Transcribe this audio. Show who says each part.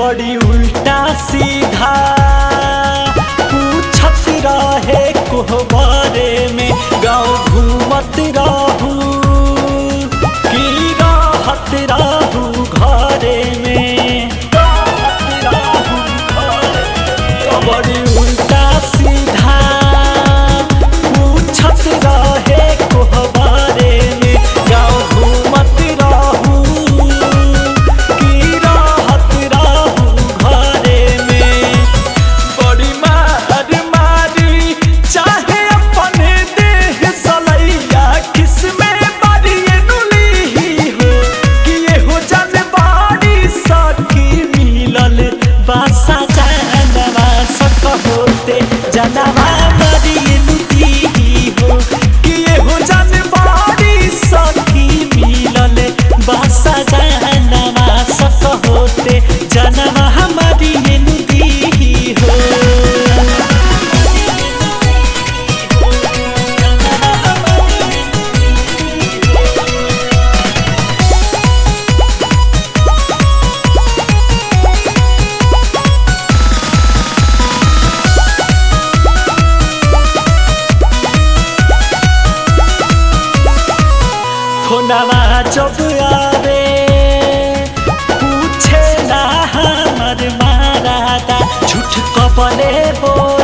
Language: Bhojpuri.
Speaker 1: बड़ी उल्टा सीधा पूछत रहे कोहबारे में गाँव घूमत रहू की राहत रहू घरे में राहत रहू घरे में। बड़ी उल्टा सीधा पूछत रहे कोहबारे में गाँव घूमत रहू की राहत रहू घरे में बड़ी मार मारी चाहे अपने देह सलैया किसमें बड़ी नुली हो कि ये हो जन बाड़ी सखी मिलल बासा जानवा सक होते जनवा बड़ी नुती हो कि ये हो जन बाड़ी सखी मिलल बासा जानवा सक होते जनवा हमारी नुती हो फोनवा जब आवे पूछे ना हमर मारादा झूठ कबले बोल